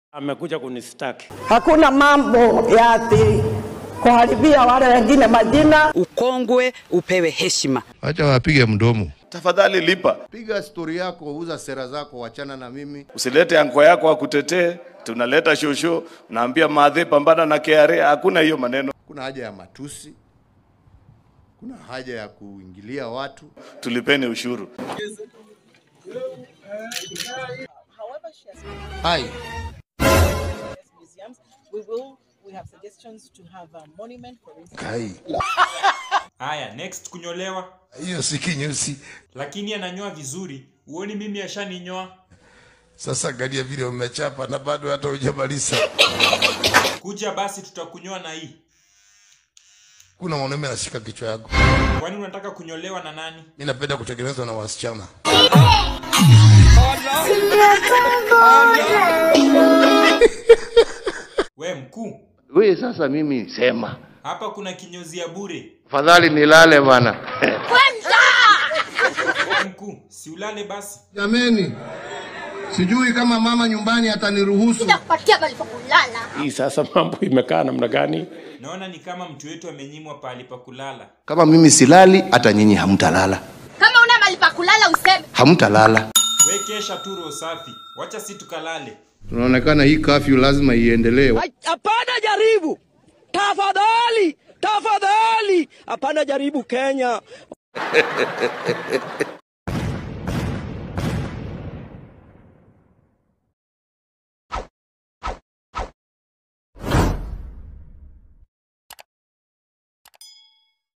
amekuja kunistaki. Hakuna mambo ya ati kuharibia wale wengine majina. Ukongwe upewe heshima. Acha wapige mdomo. Tafadhali lipa, Piga stori yako, uza sera zako, wachana na mimi. usilete anko yako akutetee. Tunaleta shosho, naambia madhe, pambana na KRA. Hakuna hiyo maneno, Kuna haja ya matusi, kuna haja ya kuingilia watu. tulipeni ushuru. However, she has Hai, museums. We will. We have suggestions to have a monument for instance. kai, Haya, next kunyolewa, hiyo si kinyusi. lakini ananyoa vizuri. Uoni mimi ashaninyoa. Sasa angalia vile umechapa na bado hata hujamaliza. Kuja basi, tutakunyoa na hii. Kuna mwanaume anashika kichwa yako. Kwani unataka kunyolewa na nani? Mimi napenda kutengenezwa na wasichana. We mkuu, Wewe sasa mimi sema. hapa kuna kinyozi ya bure. Afadhali nilale bana. We mkuu, si ulale basi. Jameni, sijui kama mama nyumbani ataniruhusu. kupatia pale pa kulala. Hii sasa mambo imekaa namna gani? Naona ni kama mtu wetu amenyimwa pahali pa kulala. Kama mimi silali, hata nyinyi hamtalala. Kama una mahali pa kulala useme. Hamtalala. We kesha tu roho safi, wacha si tukalale. Tunaonekana hii kafyu lazima iendelee. Hapana jaribu, tafadhali, tafadhali, hapana jaribu Kenya.